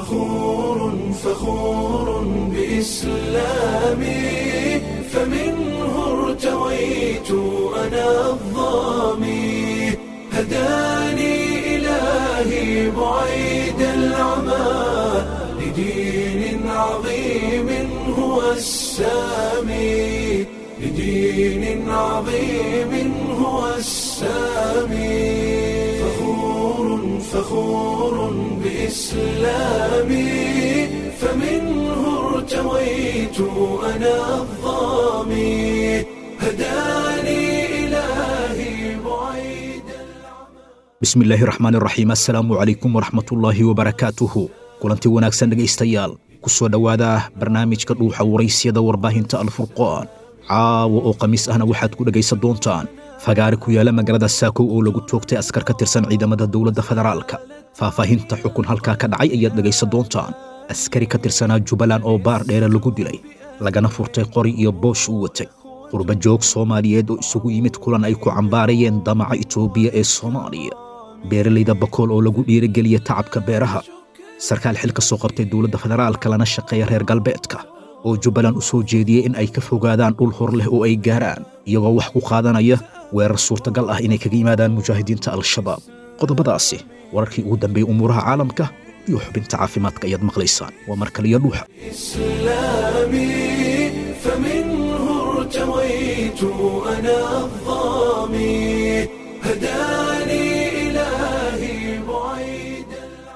فخور فخور بإسلامي فمنه ارتويت أنا الظامي هداني إلهي بعيد العمى لدين عظيم هو السامي لدين عظيم هو السامي فخور فخور بإسلامي فمنه ارتويت أنا الظامي هداني إلهي بعيد bismi illaahi raxmaan raxiim assalaamu calaykum waraxmatullaahi wabarakaatuhu kulanti wanaagsan dhegaystayaal ku soo dhowaada barnaamijka dhuuxa waraysyada warbaahinta alfurqaan caawa oo khamiis ahna waxaad ku dhegaysan doontaan fagaare ku yaala magaalada saakow oo lagu toogtay askar ka tirsan ciidamada dowladda federaalka faahfaahinta xukun halkaa ka dhacay ayaad dhegaysan doontaan askari ka tirsanaa jubbaland oo baar dheere lagu dilay lagana furtay qori iyo boosh uu watay qurba joog soomaaliyeed oo isugu yimid kulan ay ku cambaarayeen damaca itoobiya ee soomaaliya beeralayda bakool oo lagu dhiirigeliya tacabka beeraha sarkaal xil ka soo qabtay dowladda federaalka lana shaqeeya reer galbeedka oo jubbaland u soo jeediyey in ay ka fogaadaan dhul hor leh oo ay gaaraan iyagoo wax ku qaadanaya weerar suurtagal ah inay kaga yimaadaan mujaahidiinta al-shabaab qodobadaasi wararkii ugu dambeeyey umuuraha caalamka iyo xubinta caafimaadka ayaad maqlaysaan waa mar kaliya dhuuxa إسلامي فمنه ارتويت أنا الظامي هداني إلهي بعيد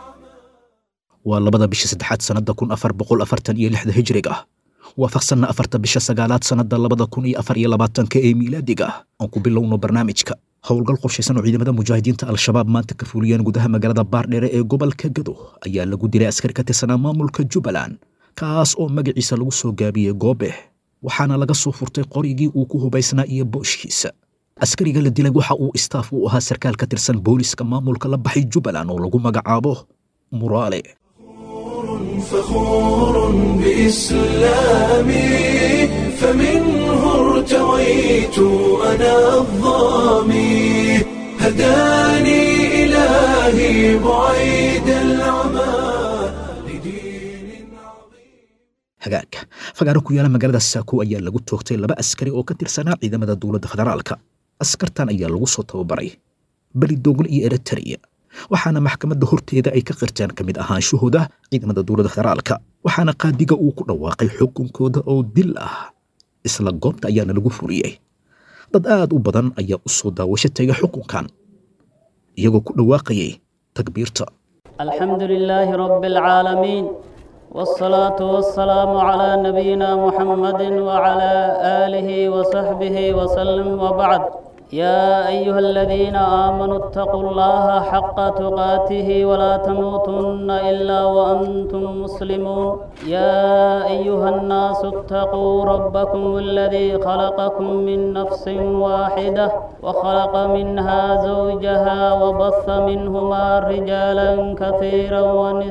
waa labada bisha saddexaad sannadda kun afar boqol afartan iyo lixda hijriga ah waafaqsanna afarta bisha sagaalaad sannadda labada kun iyo afar iyo labaatanka ee miilaadiga ah aan ku bilowno barnaamijka howlgal qorshaysan oo ciidamada mujaahidiinta al-shabaab maanta ka fuliyeen gudaha magaalada baardheere ee gobolka gado ayaa lagu dilay askari ka tirsanaa maamulka jubbaland kaas oo magaciisa lagu soo gaabiyey goobe waxaana laga soo furtay qorigii uu ku hubaysnaa iyo booshkiisa askariga la dilay waxa uu istaaf u ahaa sarkaal ka tirsan booliska maamulka la baxay jubbaland oo lagu magacaabo muraale فخور بإسلامي فمنه ارتويت أنا الظامي هداني إلهي بعيد العمى لدين عظيم hagaagka fagaaro ku yaala magaalada saako ayaa lagu toogtay laba askari oo ka tirsanaa ciidamada dowladda federaalka askartan ayaa lagu soo tababaray belidogle iyo eritrea waxaana maxkamadda horteeda ay ka qirteen ka mid ahaanshahooda ciidamada dowladda federaalka waxaana qaadiga uu ku dhawaaqay xukunkooda oo dil ah isla goobta ayaana lagu furiyey dad aad u badan ayaa u soo daawasho tegay xukunkan iyagoo ku dhawaaqayay takbiirta الحمد لله رب العالمين والصلاة والسلام على نبينا محمد وعلى آله وصحبه وسلم وبعد يا أيها الذين آمنوا اتقوا الله حق تقاته ولا تموتن إلا وأنتم مسلمون يا أيها الناس اتقوا ربكم الذي خلقكم من نفس واحدة وخلق منها زوجها وبث منهما رجالا كثيرا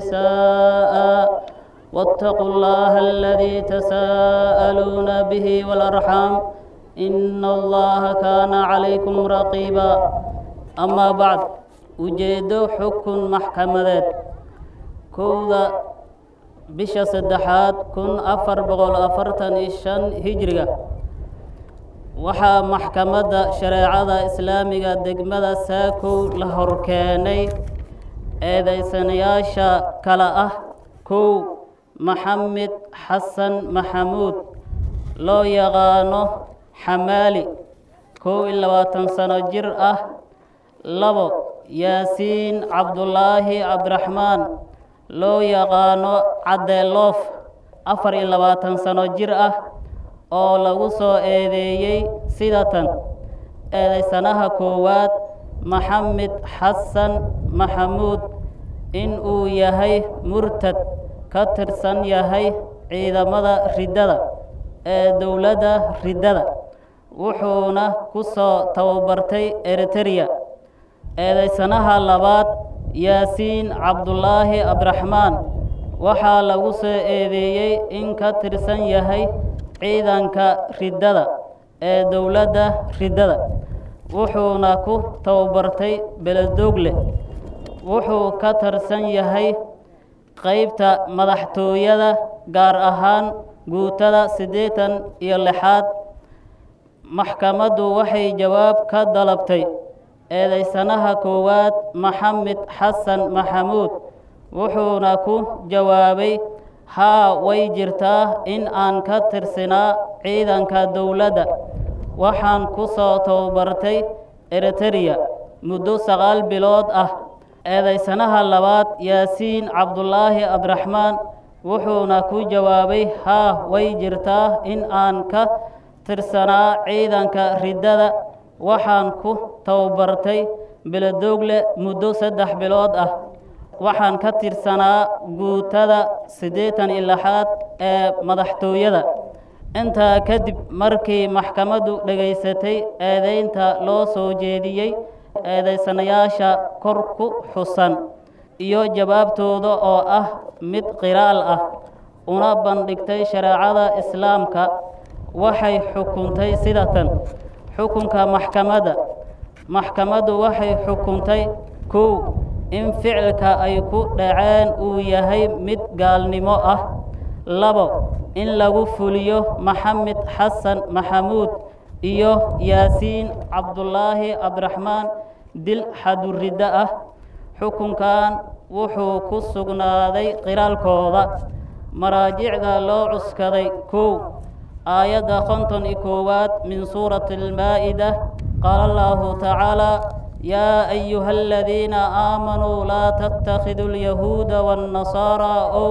ونساء واتقوا الله الذي تساءلون به والأرحام إن الله كان عليكم رقيبا أما بعد ujeedo xukun maxkamadeed kowda bisha saddexaad kun afar boqol afartan iyo shan hijriga waxaa maxkamadda shareecada islaamiga degmada saakow la horkeenay eedaysanayaasha kale ah kow maxamed xasan maxamuud loo yaqaano xamaali kow iyo labaatan sano jir ah labo yaasiin cabdulaahi cabdiraxmaan loo yaqaano caddeeloof afar iyo labaatan sano jir ah oo lagu soo eedeeyey sidatan eedaysanaha koowaad maxamed xasan maxamuud in uu yahay murtad ka tirsan yahay ciidamada riddada ee dowladda riddada wuxuuna ku soo tababartay eritereya eedaysanaha labaad yaasiin cabdulaahi cabdiraxmaan waxaa lagu soo eedeeyey in ka tirsan yahay ciidanka riddada ee dowladda riddada wuxuuna ku tababartay beledogle wuxuu ka tirsan yahay qaybta madaxtooyada gaar ahaan guutada siddeetan iyo lixaad maxkamaddu waxay jawaab ka dalabtay eedaysanaha koowaad maxamed xasan maxamuud wuxuuna ku jawaabay haa way jirtaa in aan ka tirsinaa ciidanka dowladda waxaan ku soo tababartay eritereya muddo sagaal bilood ah eedaysanaha labaad yaasiin cabdulaahi abdiraxmaan wuxuuna ku jawaabay haa way jirtaa in aan ka tirsanaa ciidanka riddada waxaan ku tababartay beledoogle muddo saddex bilood ah waxaan ka tirsanaa guutada siddeetan iyo lixaad ee madaxtooyada intaa kadib markii maxkamaddu dhegaysatay eedaynta loo soo jeediyey eedaysanayaasha kor ku xusan iyo jawaabtooda oo ah mid qiraal ah una bandhigtay shareecada islaamka waxay xukuntay sida tan xukunka maxkamadda maxkamaddu waxay xukuntay kow in ficilka ay ku dhaceen uu yahay mid gaalnimo ah labo in lagu fuliyo maxamed xasan maxamuud iyo yaasiin cabdulaahi cabdiraxmaan dil xaduriddo ah xukunkan wuxuu ku sugnaaday qiraalkooda maraajicda loo cuskaday kow aayadda konton iyo koowaad min suurati almaa'ida qaala allahu tacaala yaa ayuha aladiina aamanuu laa tattakhiduu alyahuuda waannasaaraa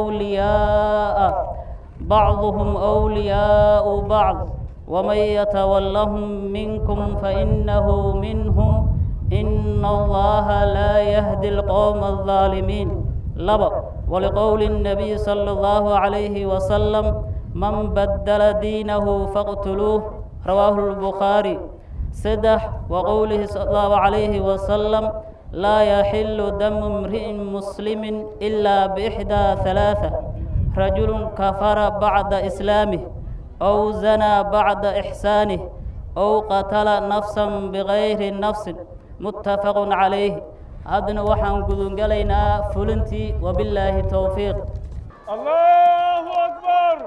wliyaa'a bacduhum wliyaa'u bacd waman yatawallahum minkum fainahu minhum ina allaha laa yahdi alqowma aldaalimiin laba ولقول النبي صلى الله عليه وسلم من بدل دينه فاقتلوه رواه البخاري سدح وقوله صلى الله عليه وسلم لا يحل دم امرئ مسلم إلا بإحدى ثلاثة رجل كفر بعد إسلامه أو زنى بعد إحسانه أو قتل نفسا بغير نفس متفق عليه haddana waxaan gudungelaynaa fulintii wabilaahi towfiiq الله أكبر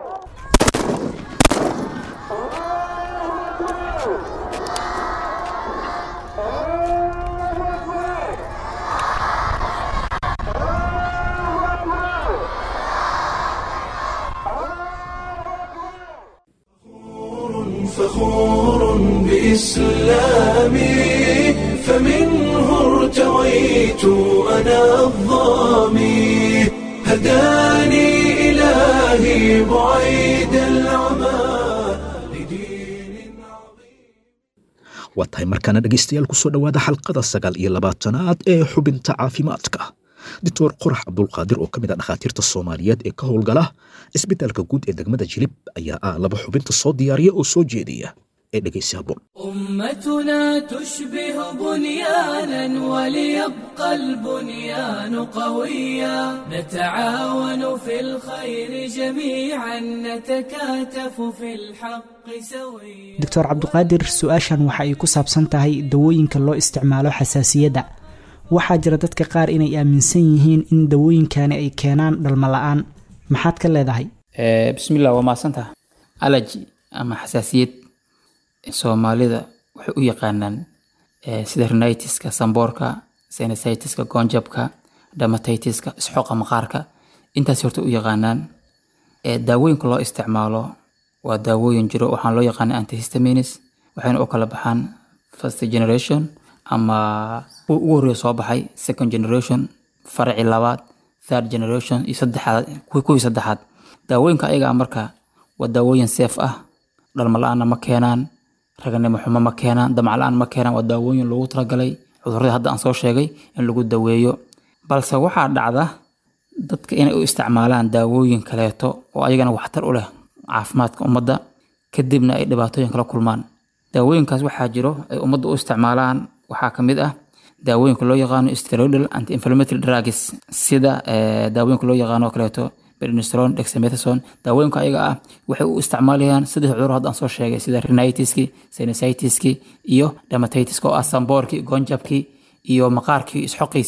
فخور بإسلامي فمنه ارتويت أنا الظامي هداني إلهي بعيد العمى لدين عظيم waa tahay markaana dhegaystayaal kusoo dhowaada xalqada sagaal iyo labaatanaad ee xubinta caafimaadka doctor qorax cabdulqaadir oo ka mid ah dhakhaatiirta soomaaliyeed ee ka howlgala isbitaalka guud ee degmada jilib ayaa ah laba xubinta soo diyaariya oo soo jeediya ee dhegaysi habboon أمتنا تشبه بنيانا وليبقى البنيان قويا نتعاون في الخير جميعا نتكاتف في الحق سويا doctor cabduqaadir su-aashan waxa ay ku saabsan tahay dawooyinka loo isticmaalo xasaasiyadda waxaa jira dadka qaar inay aaminsan yihiin in dawooyinkani ay keenaan dhalmo la-aan maxaad ka leedahay Eh, bismillah waa mahadsantaha allergy ama xasaasiyad soomaalida waxay u yaqaanaan eh, sida rhinitiska samboorka sinusitis-ka goonjabka dermatitis-ka isxooqa maqaarka intaas horta u yaqaanaan Eh, daawooyinka loo isticmaalo waa daawooyin jiro waxaan loo yaqaana antihistamines waxayna u kala baxaan first generation ama kuwa ugu horreeya soo baxay second generation faraci labaad third generation iyo saddexaad kuwii kuwii saddexaad daawooyinka ayaga ah marka waa daawooyin seef ah dhalmo la-aanna ma keenaan raganimo xumo ma keenaan damac la-aan ma keenaan waa daawooyin loogu talagalay cudurradii hadda aan soo sheegay in lagu daweeyo balse waxaa dhacda dadka inay u isticmaalaan daawooyin kaleeto oo ayagana waxtar u leh caafimaadka ummadda kadibna ay dhibaatooyin kala kulmaan daawooyinkaas waxaa jiro ay ummadda u isticmaalaan waxaa ka mid ah daawooyinka loo yaqaano steroidal anti inflammatory drugs sida eh, daawooyinka loo yaqaano oo kaleeto prednisolone dexamethasone daawooyinka ayaga ah waxay u isticmaalayaan saddex cudur hadda aan soo sheegay sida rhinitiski sinusitis-ki iyo dermatitiska oo ah samboorkii goonjabkii iyo maqaarkii isxoqiisii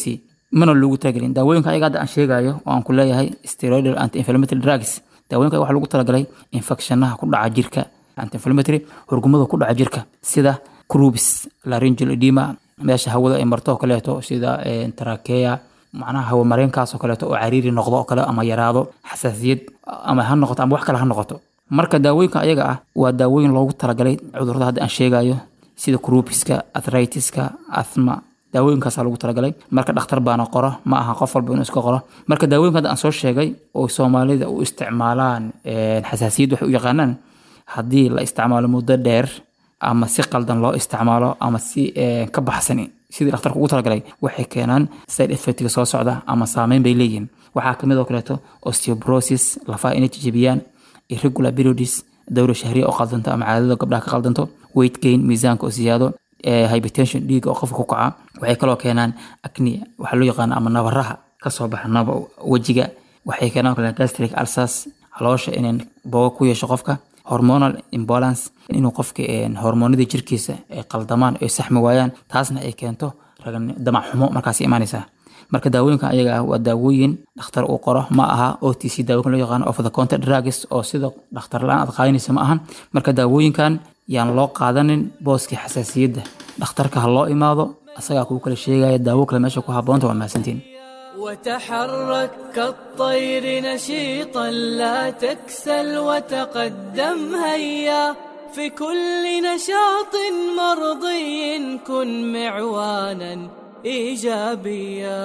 mana loogu talagelin daawooyinka ayaga hadda aan sheegayo oo aan ku leeyahay steroidal anti inflammatory drugs daawooyinka waxaa lagu talagalay infectionaha ku dhaca jirka anti inflammatory horgumada ku dhaca jirka sida crubis laryngeal edema meesha hawada ay marto oo kaleeto sida tarakeya macnaha hawo mareenkaas oo kaleeto oo cariiri noqdo oo kale ama yaraado xasaasiyad ama ha noqoto ama wax kale ha noqoto marka daawooyinka ayaga ah waa daawooyin loogu talagalay cudurrada hadda aan sheegayo sida crubiska arthritis-ka asthma daawooyinkaasaa lagu talagalay marka dhakhtar baana qoro ma aha qof walba inuu iska qoro marka daawooyinka hadda aan soo sheegay oo soomaalida u isticmaalaan xasaasiyad waxay u yaqaanaan haddii la isticmaalo muddo dheer ama si qaldan loo isticmaalo ama si ka baxsan sidii dhakhtarka ugu talagalay waxay keenaan side effectga soo socda ama saameyn bay leeyihiin waxaa kamid oo kaleeto osteoporosis lafaha inay jijibiyaan irregular periods dowra shahriya oo qaldanto ama caadada gabdhaha ka qaldanto weight gain miisaanka oo siyaado hypertension dhiiga oo qofka ku kaca waxay kaloo keenaan acne waxaa loo yaqaana ama nabaraha kasoo baxa naba wejiga waxay keenaan kale gastric ulcers caloosha inay boogo ku yeesho qofka hormonal imbalance inuu qofka hormoonada jirkiisa ay qaldamaan ay saxmi waayaan taasna ay keento damac xumo markaas imaanaysaa marka daawooyinkan ayaga ah waa daawooyin dhakhtar uu qoro ma aha o t c daawooyinkan loo yaqaano of the counter drugs oo sida dhakhtar la-aan aad qaadanaysa ma ahan marka daawooyinkan yaan loo qaadanin booskii xasaasiyadda dhakhtarka ha loo imaado asagaa kuu kala sheegaya daawo kale meesha ku habboonta waa mahadsantiin وتحرك كالطير نشيطا لا تكسل وتقدم هيا في كل نشاط مرضي كن معوانا ايجابيا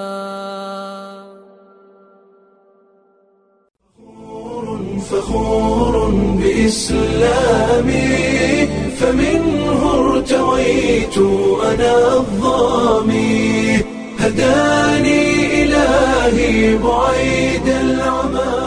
فخور بإسلامي فمنه ارتويت أنا الظامي هداني إلهي بعيد العمى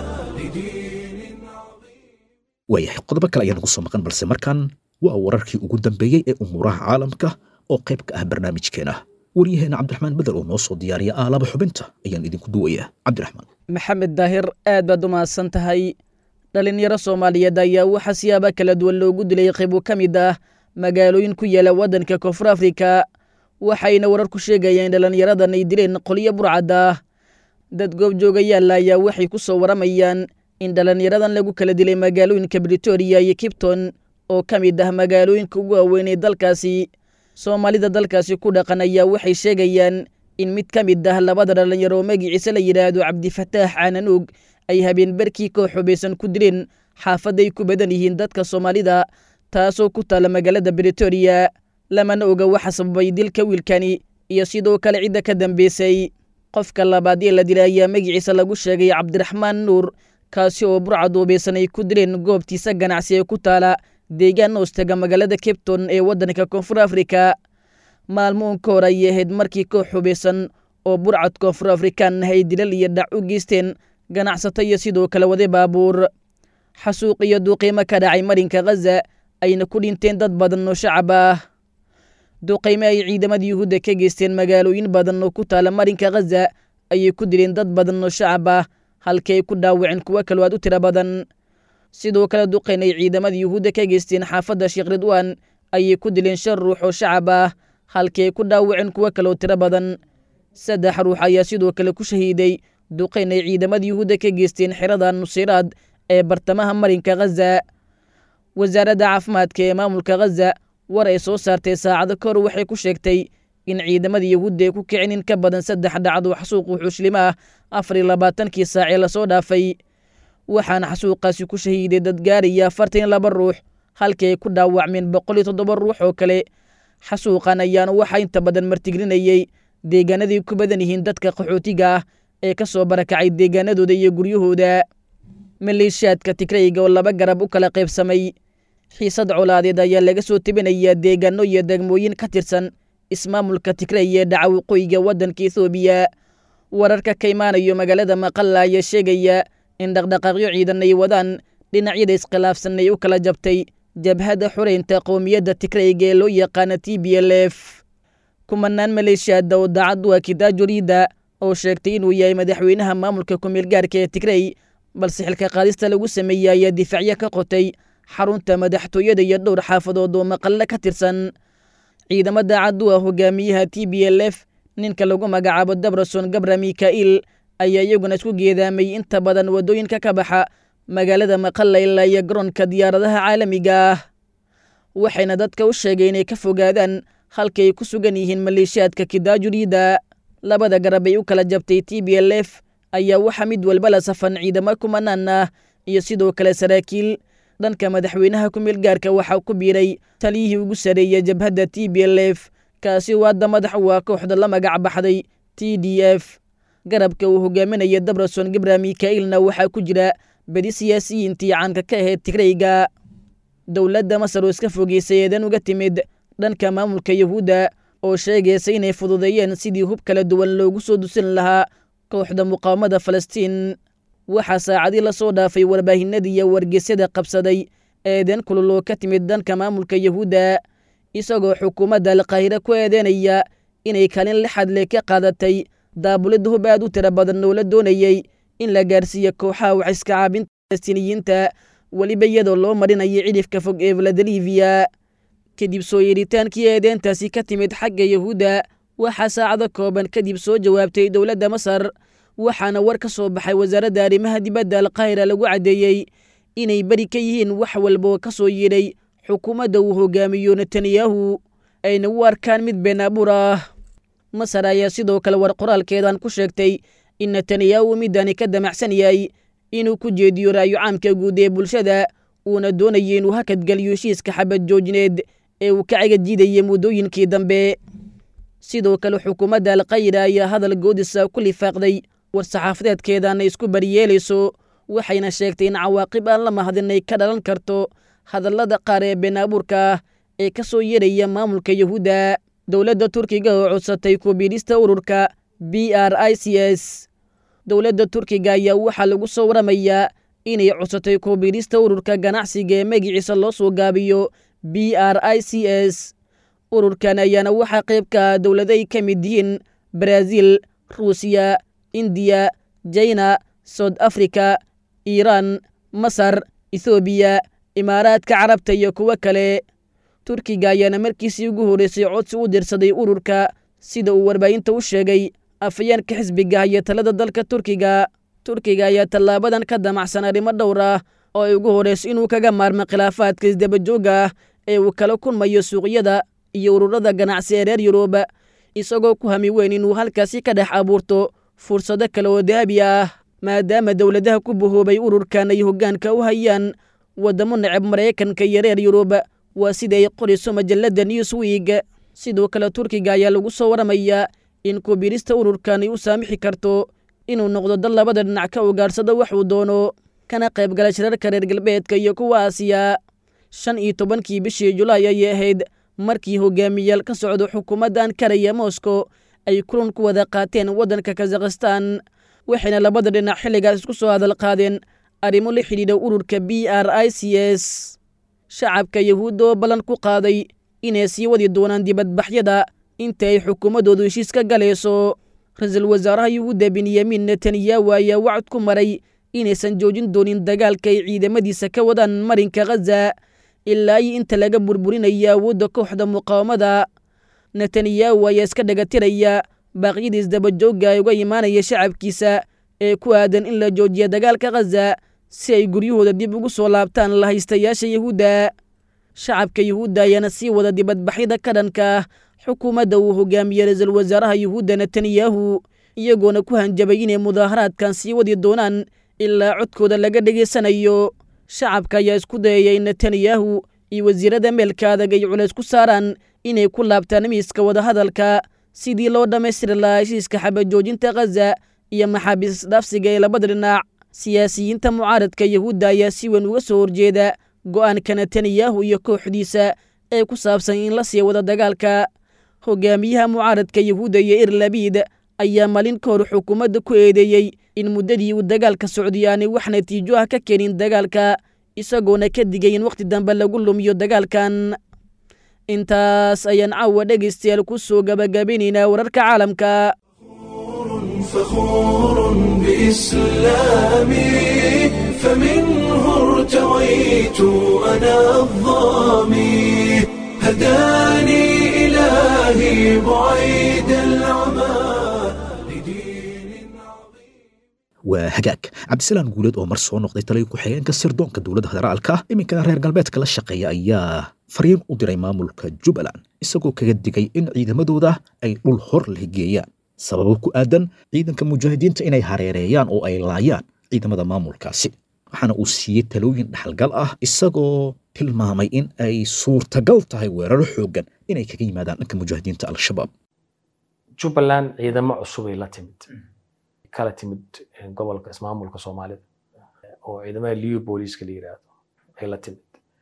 لدين عظيم waayahay qodobo kale ayaa nagu soo maqan balse markan waa wararkii ugu dambeeyey ee umuuraha caalamka oo qayb ka ah barnaamijkeena waryaheena cabdiraxmaan bedel oo noo soo diyaariya aalaba xubinta ayaan idinku duwayaa cabdiraxmaan maxamed daahir aad baad u mahadsan tahay dhallinyaro soomaaliyeed ayaa waxaa siyaaba kala duwan loogu dilay qaybo ka mid ah magaalooyin ku yaala waddanka koonfur afrika waxayna warar ku sheegayeen dhallinyaradan ay dileen qolyo burcad ah dad goobjoogayaalla ayaa waxay ku soo waramayaan in dhallinyaradan lagu kala dilay magaalooyinka britoria iyo kibton oo ka mid ah magaalooyinka ugu waaweyn ee dalkaasi soomaalida dalkaasi ku dhaqan ayaa waxay sheegayaan in mid ka mid ah labada dhallinyaro oo magiciise la yidhaahdo cabdifataax caananuug ay habeenbarkii koox xubaysan ku dileen xaafaday ku badan yihiin dadka soomaalida taasoo ku taalla magaalada britoria lamana oga waxa sababay dilka wiilkani iyo sidoo kale cidda ka dambeysay qofka labaad ee la dilay ayaa magiciisa lagu sheegay cabdiraxmaan nuur kaasi oo burcad hubaysan ay ku dileen goobtiisa ganacsi ee ku taala deegaan hoostaga magaalada cabton ee waddanka koonfur afrika maalmoon ka hor ayay ahayd markii koox xubaysan oo burcad koonfur afrikaan ah ay dilal iyo dhac u geysteen ganacsato iyo sidoo kale wade baabuur xasuuq iyo duuqiimo ka dhacay marinka khaza ayna ku dhinteen dad badan oo shacab ah duqayme ay ciidamada yuhuudda ka geysteen magaalooyin badan oo ku taala marinka khaza ayay ku dileen dad badan oo shacab ah halkii ay ku dhaawaceen kuwo kaloo aad u tiro badan sidoo kale duqayn ay ciidamada yuhuudda ka geysteen xaafadda sheekh ridwaan ayay ku dileen shan ruux oo shacab ah halkii ay ku dhaawaceen kuwo kaloo tiro badan saddex ruux ayaa sidoo kale ku shahiiday duqayn ay ciidamada yuhuudda ka geysteen xerada nusiraad ee bartamaha marinka khaza wasaaradda caafimaadka ee maamulka khaza war ay soo saartay saacado ka hor waxay ku sheegtay in ciidamada yuhuudda ay ku kicin in ka badan saddex dhacdo xasuuq wuxuuslimo ah afar iyo labaatankii saac ee lasoo dhaafay waxaana xasuuqaasi ku shahiiday dad gaaraya afartan iyo laba ruux halkii ay ku dhaawacmeen boqol iyo toddoba ruux oo kale xasuuqan ayaana waxaa inta badan martiglinayey deegaanadii ku badan yihiin dadka qaxootiga ah ee ka soo barakacay deegaanadooda iyo guryahooda maleeshiyaadka tigrayga oo laba garab u kala qaybsamay xiisad colaadeed ayaa laga soo tebinayaa deegaano iyo degmooyin ka tirsan ismaamulka tigray ee dhaca waqooyiga waddanka ethoobiya wararka ka imaanayo magaalada maqalla ayaa sheegaya in dhaqdhaqaaqyo ciidan ay wadaan dhinacyada iskhilaafsan ay u kala jabtay jabhadda xoreynta qowmiyadda tigrayga ee loo yaqaana t b l f kumanaan maleeshiyaada oo daacad u ah kidaajuriida oo sheegtay inuu yahay madaxweynaha maamulka kumeelgaarka ee tigray balse xilka qaadista lagu sameeyey ayaa difaacyo ka qotay xarunta madaxtooyada iyo dhowr xaafadood oo maqalle ka tirsan ciidamo daacad u ah hogaamiyaha t b l f ninka lagu magacaabo dabroson gabra mika'il ayaa iyaguna isku geedaamay inta badan waddooyinka ka baxa magaalada maqalla ilaa iyo garoonka diyaaradaha caalamiga ah waxayna dadka u sheegay inay ka fogaadaan halkii ay ku sugan yihiin maleeshiyaadka kidaajuriida labada garab ay u kala jabtay t b l f ayaa waxaa mid walba la safan ciidamo kumanaan ah iyo sidoo kale saraakiil dhanka madaxweynaha ku meelgaarka waxaa ku biiray taliyihii ugu sareeyay jabhadda t b l f kaasi oo hadda madax u ah kooxda la magac baxday t d f garabka uu hogaaminaya dabroson gibra mika'ilna waxaa ku jira bedi siyaasiyiintii caanka ka ahayd tigrayga dowladda masar oo iska fogeysay eedan uga timid dhanka maamulka yuhuudda oo sheegaysa inay fududeeyeen sidii hub kala duwan loogu soo dusin lahaa kooxda muqaawamada falastiin waxaa saacadii la soo dhaafay warbaahinadii iyo wargeysyada qabsaday eedan kululoo ka timid dhanka maamulka yuhuudda isagoo xukuumadda alqaahire ku eedeynaya inay kalin lixad le ka qaadatay daabulid hub aad u tiro badan oo la doonayey in la gaarsiiyo kooxaha wax iska caabinta falastiiniyiinta weliba iyadoo loo marinayo cidhifka fog ee valadaliviya kadib soo yeedhitaankii eedeentaasi ka timid xagga yuhuudda waxaa saacado kooban kadib soo jawaabtay dowladda masar waxaana war ka soo baxay wasaaradda arrimaha dibadda alqaahira lagu caddeeyey inay beri ka yihiin wax walba oo ka soo yeedhay xukuumadda uu hogaamiyo netanyahu ayna u arkaan mid been abuur ah masar ayaa sidoo kale war qoraalkeedan ku sheegtay in netanyahu midani ka damacsan yahay inuu ku jeediyo raayo caamka guud ee bulshada uuna doonaya inuu hakadgeliyo heshiiska xabad joojineed ee uu ka cagajiidayay muddooyinkii dambe sidoo kale xukuumadda alqayra ayaa hadal goodisa ku lifaaqday war-saxaafadeedkeedana isku bariyeelayso waxayna sheegtay in cawaaqib aan la mahadinay ka dhalan karto hadallada qaar ee been abuurka ah ee ka soo yeeraya maamulka yuhuudda dowladda turkiga oo codsatay kubiidhista ururka b r i c s dowladda turkiga ayaa waxaa lagu soo waramayaa inay codsatay kubiidhista ururka ganacsiga ee magiciisa loo soo gaabiyo b r i c s ururkan ayaana waxaa qayb ka ah dowlado ay ka mid yihiin baraaziil ruusiya indiya jina soud africa iiraan masar ethoobiya imaaraadka carabta iyo kuwo kale turkiga ayaana markiisii ugu horreysay codsi u dirsaday ururka sida uu warbaahinta u sheegay afayeenka xisbiga iyo talada dalka turkiga turkiga ayaa tallaabadan ka damacsan arrimo dhowr ah oo ay ugu horreyso inuu kaga maarmo khilaafaadka isdabajooga ah ee uu kala kulmayo suuqyada iyo ururada ganacsi ee reer yurub isagoo ku hami weyn inuu halkaasi ka dhex abuurto fursado kale oo dahabi ah maadaama dowladaha ku bahoobay ururkan ay hoggaanka u hayaan waddamo necab maraykanka iyo reer yurub waa sida ay qorayso majalladda newsweek sidoo kale turkiga ayaa lagu soo waramayaa in kubiirista ururkan ay u saamixi karto inuu noqdo dal labada dhinac ka ugaadhsado waxuu doono kana qayb gala shirarka reer galbeedka iyo kuwa aasiya shan iyo tobankii bishii julaay ayay ahayd markii hogaamiyaal ka socdo xukuumadda ankara iyo moscow ay kulan ku wada qaateen waddanka kazakhistan waxayna labada dhinac xilligaas isku soo hadal qaadeen arrimo la xidhiidha ururka b r i c s shacabka yahuudda oo ballan ku qaaday inay sii wadi doonaan dibadbaxyada inta ay xukuumaddoodu heshiis ka galayso ra-iisul wasaaraha yuhuudda benyamin netanyahu ayaa wacd ku maray inaysan joojin doonin dagaalka ay ciidamadiisa ka wadaan marinka khaza ilaa iyo inta laga burburinaya awoodda kooxda muqaawamada netanyahu ayaa iska dhagatiraya baaqyadii isdabajoogga ay uga imaanaya shacabkiisa ee ku aadan in la joojiya dagaalka khaza si ay guryahooda dib ugu soo laabtaan lahaystayaasha yuhuudda shacabka yuhuudda ayaana sii wada dibadbaxyada ka dhanka ah xukuumadda uu hogaamiyey ra-iisul wasaaraha yuhuudda netanyahu iyagoona ku hanjabay inay mudaaharaadkan sii wadi doonaan ilaa codkooda laga dhegaysanayo shacabka ayaa isku dayaya in netanyahu iyo wasiirada meelka adag ay culays ku saaraan inay ku laabtaan miiska wadahadalka sidii loo dhammaystiri lahaa heshiiska xabajoojinta khaza iyo maxaabiis isdhaafsiga ee labada dhinac siyaasiyiinta mucaaradka yuhuudda ayaa si weyn uga soo horjeeda go'aanka netanyahu iyo kooxdiisa ee ku saabsan in la sii wada dagaalka hogaamiyaha mucaaradka yuhuudda iyo irlabiid ayaa maalin ka hor xukuumadda ku eedeeyey in muddadii uu dagaalka socdiyo aanay wax natiijo ah ka keenin dagaalka isagoona ka digay in wakhti dambe lagu lumiyo dagaalkan intaas ayaan caawa dhegaystayaal ku soo gabagabinaynaa wararka caalamka فخور بإسلامي فمنه ارتويت أنا الظامي هداني إلهي إلهي بعيد العمى لدين waa hagaag cabdisalaan guuleed oo mar soo noqday taliya ku-xigeenka sirdoonka dowladda federaalka iminkana reer galbeedka la shaqeeya ayaa fariin u diray maamulka jubbaland isagoo kaga digay in ciidamadooda ay dhul hor leh geeyaan sababo ku aadan ciidanka mujaahidiinta inay hareereeyaan oo ay laayaan ciidamada maamulkaasi waxaana uu siiyey talooyin dhaxalgal ah isagoo tilmaamay in ay suurtagal tahay weeraro xooggan inay kaga yimaadaan dhanka mujaahidiinta al-shabaab jubbaland ciidamo cusubay la timid kala timid gobolka ismaamulka soomaalida oo ciidamada liu booliiska la yiraahdo ay la timid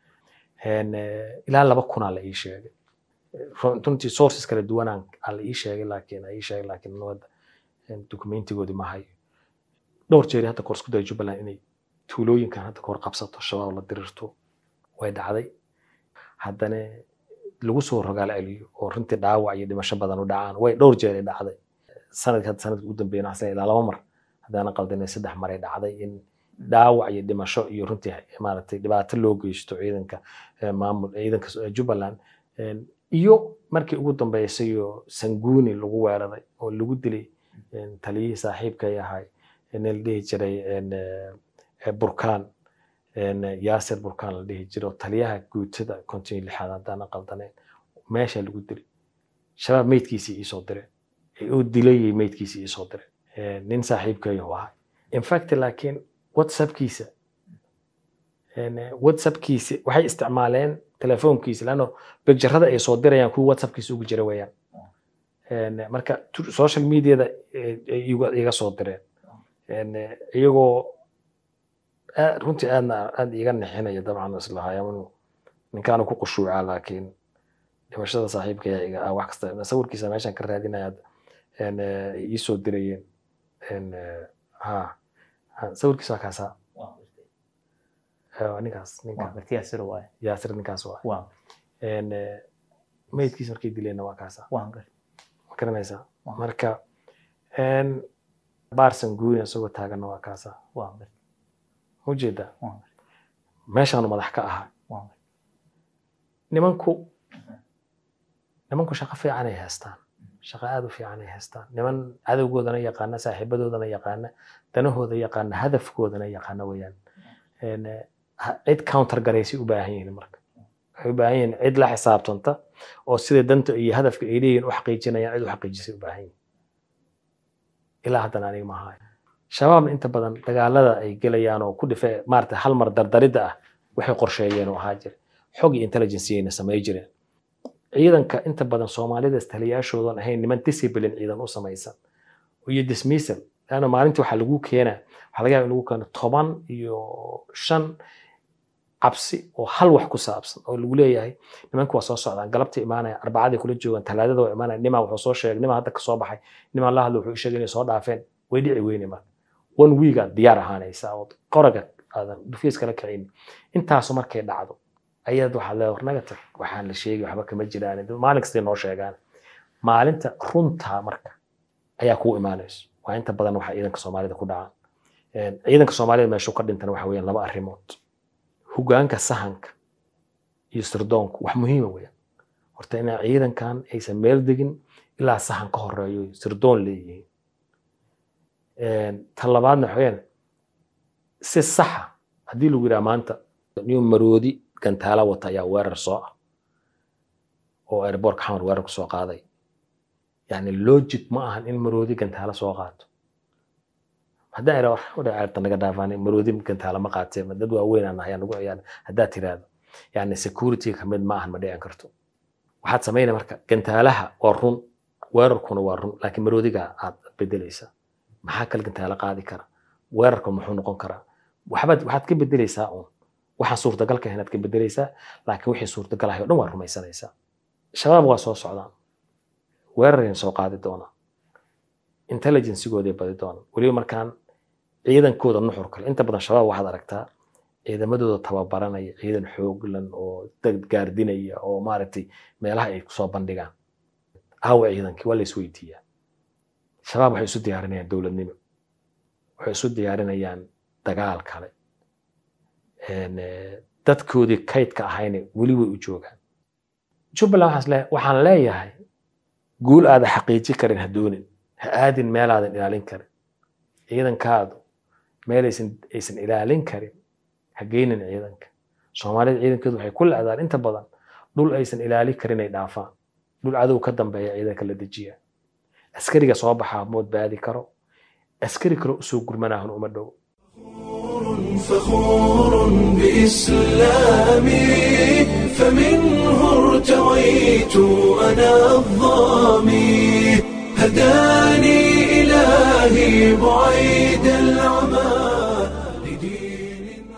ilaa laba kunaa la ii sheegay runtii sources kala duwanaan aa la ii sheegay laakiin aa ii sheegay laakiin nabadda dokumentigoodi ma hayo dhowr jeeri hadda kor isku daya jubbaland inay tuulooyinkan hadda kahor qabsato shabaab la dirirto way dhacday haddana lagu soo rogaal celiyo oo runtii dhaawac iyo dhimasho badan u dhacaan way dhowr jeer ay dhacday sanadka hadda sanadka ugu dambeeyana xasan ilaa laba mar haddaanan qaldinay saddex mar ay dhacday in dhaawac iyo dhimasho iyo runtii maaragtay dhibaato loo geysto ciidanka maamul ciidanka jubbaland iyo markii ugu dambeysay oo sanguuni lagu weeraray oo lagu dilay taliyihii saaxiibkay ahay nin la dhihi jiray burkaan yaasir burkaan la dhihi jiray oo taliyaha guutada konton lixaad haddaanan qaldaneyn meesha lagu dilay shabaab meydkiisii iisoo direen uu dilayay meydkiisii iisoo direen nin saaxiibkay u ahay infact laakiin whatsappkiisa whatsappkiisa waxay isticmaaleen telefoonkiisa leanno bigjarada ay soo dirayaan kuwa whatsappkiisa ugu jira weeyaan marka social mediada iga soo direen iyagoo runtii aadna aad iga nixinaya dabcan islahaaya inuu ninkaanu ku qushuucaa laakiin dhimashada saaxiibka ayaa iga wax kasta sawirkiisa meeshaan ka raadinaya iisoo dirayeen ha sawirkiisa waa kaasaa ninkaas yaasir ninkaas waa meydkiisa markay dileenna waa kaasaa ma garanaysaa marka baarsan guuni isagoo taaganna waa kaasaa ujeedaa meeshaanu madax ka ahaa nimanku nimanku shaqo fiican ay haystaan shaqo aad u fiican ay haystaan niman cadowgoodana yaqaana saaxiibadoodana yaqaana danahooda yaqaana hadafkoodana yaqaana weeyaan cid counter garaysay u baahan yihiin marka waxay u baahan yihiin cid la xisaabtanta oo sida danta iyo hadafka ay leeyihin u xaqiijinayaan cid u xaqiijisay u baahan yihiin ilaa haddana aniga maaha shabaabna inta badan dagaalada ay gelayaan oo ku dhife maarata hal mar dardaridda ah waxay qorsheeyeen oo ahaa jira xog iyo intelligenceyna samay jireen ciidanka inta badan soomaalida taliyaashoodan ahayn niman discipline ciidan u samaysan iyo dismissal laanna maalintii waxaa lagu keenaa waxaa laga yaaba in lagu keeno toban iyo shan cabsi oo hal wax ku saabsan oo lagu leeyahay nimanka waa soo socdaan galabta imaanaya arbacadii kula joogaan talaadada waa imaanaya nimaa wuxuu soo sheegay nimaa hadda kasoo baxay nimaa la hadla wuxuu sheegay inay soo dhaafeen way dhici weyne marka one week aad diyaar ahaanaysaa oo qoraga aadan dhufiis kala kicin intaasu markay dhacdo ayaad waxaad leedahay warnaga tag waxaan la sheegay waxba kama jiraan maalin kastay noo sheegaan maalinta runtaa marka ayaa kuu imaanayso waa inta badan waxa ciidanka soomaalida ku dhacaan ciidanka soomaalida meeshuu ka dhintana waxa weeyaan laba arrimood hogaanka sahanka iyo sirdoonku wax muhiima weeyaan horta inaa ciidankan aysan meel degin ilaa sahan ka horeeyo sirdoon leeyihiin tan labaadna waxa weeyaan si saxa haddii lagu yidhaha maanta nin maroodi gantaala wata ayaa weerar soo ah oo airbortka xamar weerar ku soo qaaday yani logic ma ahan in maroodi gantaala soo qaato haddaan ira ceerta naga dhaafaan maroodi gantaala ma qaatee dad waaweyn aan ayaa nagu ciyaar haddaad tiraahdo yani security kamid ma ahan ma dhican karto waxaad samayna marka gantaalaha waa run weerarkuna waa run laakiin maroodiga aad bedelaysaa maxaa kale gantaala qaadi kara weerarka muxuu noqon karaa waxbaad waxaad ka bedelaysaa uun waxaan suurtagalka inaad ka bedelaysaa laakiin wixii suurtagal ahay o dhan waa rumaysanaysaa shabaab waa soo socdaan weerarayna soo qaadi doonaa intelligencegooday badi doonaan weliba markaan ciidankooda nuxur kale inta badan shabaab waxaad aragtaa ciidamadooda tababaranaya ciidan xooglan oo dad gaardinaya oo maaragtay meelaha ay kusoo bandhigaan aawa ciidankii waa la isweydiiyaa shabaab waxay isu diyaarinayaan dowladnimo waxay isu diyaarinayaan dagaal kale dadkoodii kaydka ahayna weli way u joogaan jubbaland waxaan leeyahay guul aada xaqiiji karin ha doonin ha aadin meelaadan ilaalin karin ciidankaadu meel aysan aysan ilaalin karin ha geynin ciidanka soomaalida ciidankeedu waxay ku la'daan inta badan dhul aysan ilaalin karin ay dhaafaan dhul cadow ka dambeeya ciidanka la dejiya askariga soo baxaa mood baadi karo askari kale usoo gurmanahun uma dhow فخور بإسلامي فمنه ارتويت أنا الظامي هداني إلهي بعيد العمى لدين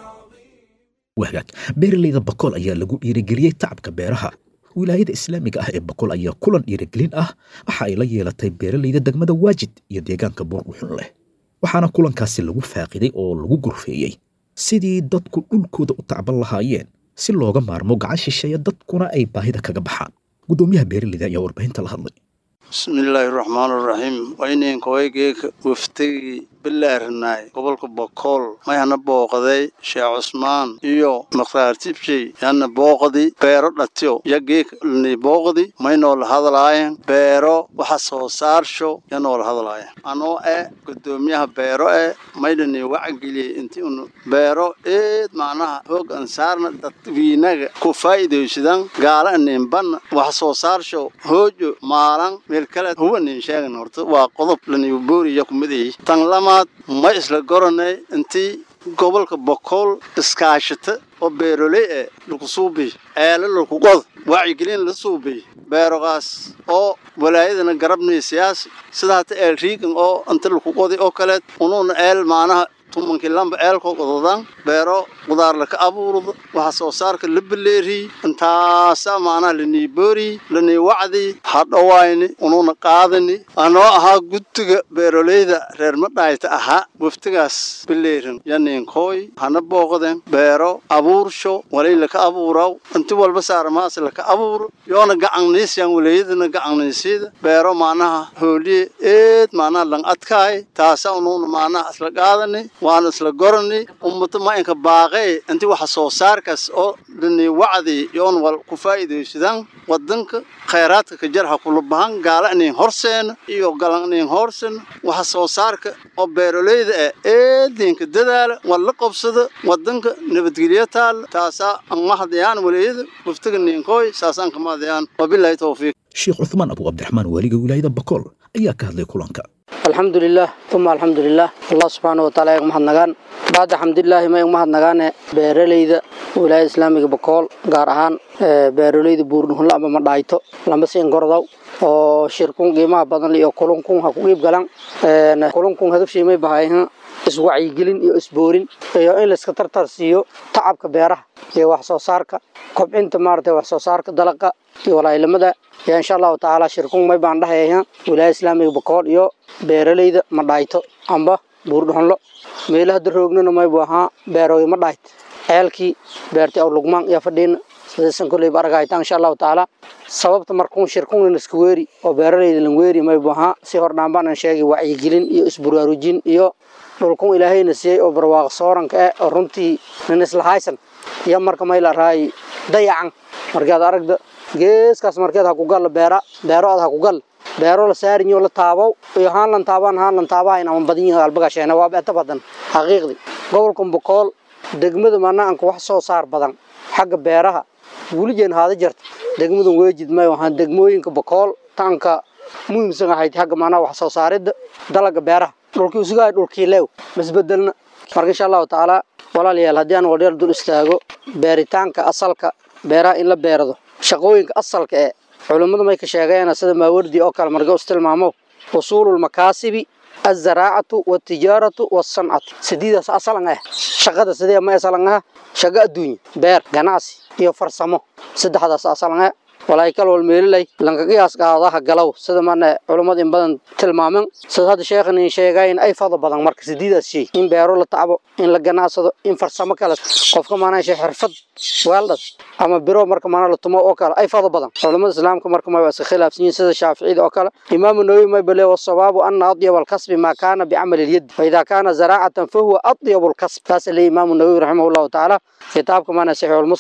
wahagaag beeralayda bakool ayaa lagu dhiirigeliyey tacabka beeraha wilaayada islaamiga ah ee bakool ayaa kulan dhiirigelin ah waxa ay la yeelatay beeralayda degmada waajid iyo deegaanka buurdhuxun leh waxaana kulankaasi lagu faaqiday oo lagu gorfeeyey sidii dadku dhulkooda u tacban lahaayeen si looga maarmo gacan shisheeya dadkuna ay baahida kaga baxaan guddoomiyaha beeralayda ayaa warbaahinta la hadlay bismillaahi raxmaan raxiim wayninkawaygeyka waftigii bilaarinaay gobolka bokool mayhana booqaday sheekh cusmaan iyo mukhtaar tibjey yana booqdi beero dhatiyo yageeka lni booqdi maynoo la hadlaayeen beero waxa soo saarsho yanoo la hadlaayeen anoo eh gudoomiyaha beero eh maydhani wacageliyey inti unu beero eed macnaha hoog ansaarna dadwiinaga ku faa'iidaysadan gaala ninbanna wax soo saarsho hoojo maalan meel kale huwa nin sheegan horta waa qodob laniyu booriya kumidayay tan lamaad ma isla goranay intii gobolka bokool iskaashata oo beeroley eh laku suubiy eele laku qod wacyigelin la suubiy beerogaas oo walaayadana garabnay siyaasi sida hata eel riigan oo inta laku qodi oo kaleed unuuna eel maanaha tumankii lamba eelkoo qododan beero qudaar laka abuurdo waxa soo saarka la beleeriy intaasa maanaha lanii booriy lanii wacdi hadhowayni unuuna qaadani anoo ahaa guddiga beeroleyda reer madhaayta ahaa waftigaas beleerin yaniinkooy hana booqden beero abuursho walay laka abuuraw inti walba saaramaas laka abuuro yoona gacanniisyan walaayadana gacanniisyada beero maanaha hooliye eed maanaha lang adkaay taasa unuuna maanaha isla qaadani waana isla gorani ummata ma inka baaqee inti waxa soo saarkaas oo dhani wacdi yoon wal ku faa'iidaysadaan wadanka khayraadka ka jar ha kula bahan gaala inin horseena iyo galan inin horseena waxa soo saarka oo beeroleyda ah eedinka dadaala wal la qabsada wadanka nabadgelyo taal taasaa an mahdayaan waleeyada waftiga ninkooy saasaan ka mahdayaan wabilaahi towfiiq sheekh cuthmaan abu cabdiraxmaan waaliga wilaayada bakool ayaa ka hadlay kulanka alxamdu lilah uma alxamdu lilah allah subxaana wataala eeg mahadnagaan bacda xamdilaahi ma eeg mahadnagaane beeraleyda wilaayada islaamiga bakool gaar ahaan beeraleyda buurdhuhunla amba ma dhaayto lamba siin gordow oo shirkun qiimaha badan iyo kulunkun ha ku qiib galan kulunkun hadafshiimay bahayhan iswacyigelin iyo isboorin iyo in layska tartar siiyo tacabka beeraha iyo wax soo saarka kobcinta maaragtay wax soo saarka dalaqa iyo walaayilamada iyo insha allahu tacaala shirkun may baan dhahayha wilaayada islaamiga bakool iyo beeraleyda ma dhaayto amba buurdhuxunlo meelaha daroognana maybu ahaa beerooy ma dhaayt ceelkii beerti aw lugmaan iyo fadhiina sidaysan kolleyba argahaytaan insha allahu tacaala sababta markuun shirkunan iska weeri oo beeraleyda lan weeri maybu ahaa si hordhaan baanan sheegay wacyigelin iyo isburaarujin iyo dhulkun ilaahayna siiyey oo barwaaqo sooranka eh oo runtii nin isla haysan iyo marka mayla raay dayacan markaad aragda geeskaas markeed ha ku galla beera beero ad ha ku galla beero la saarinyo la taabow iyo haan lan taabaan haan lan taabahayn ama badan yihiin albagasheena waa beeta badan xaqiiqdi gobolkan bokool degmada manaanka wax soo saar badan xagga beeraha wulijeen haada jarta degmadan weejid may waxaan degmooyinka bokool taanka muhiimsan ahayd xagga manaa wax soo saaridda dalaga beeraha dhulkii usugahay dhulkii leew masbedelna marka insha allahu tacaala walaalayaal haddii aan waldheer dul istaago beeritaanka asalka beeraha in la beerado shaqooyinka asalka ee culummadu may ka sheegeen sida maawardi oo kale marka istilmaamo usuulul makaasibi الزراعة والتجارة والصنعة سديدة أصلا شغادة سديدة ما أصلا شغا الدنيا بير جناسي iyo farsamo saddexdaas asalan walaay kal wal meelay lanka qiyaas qaadaha galow sida maana culimada in badan tilmaaman sida hadda sheekhan in sheegayn ay fado badan marka sidiidaas shay in beero la tacbo in la ganacsado in farsamo kale qofka maana shay xirfad weeldad ama biro marka maana la tumo oo kale ay fado badan culimada islaamka marka ma iska khilaafsan sida shaafiicida oo kale imaamu nawawi ma bale wasawabu anna adyab alkasb ma kana bi'amal alyad fa idha kana zara'atan fa huwa adyab alkasb taas li imaamu nawawi rahimahullah ta'ala kitabka maana sahih almuslim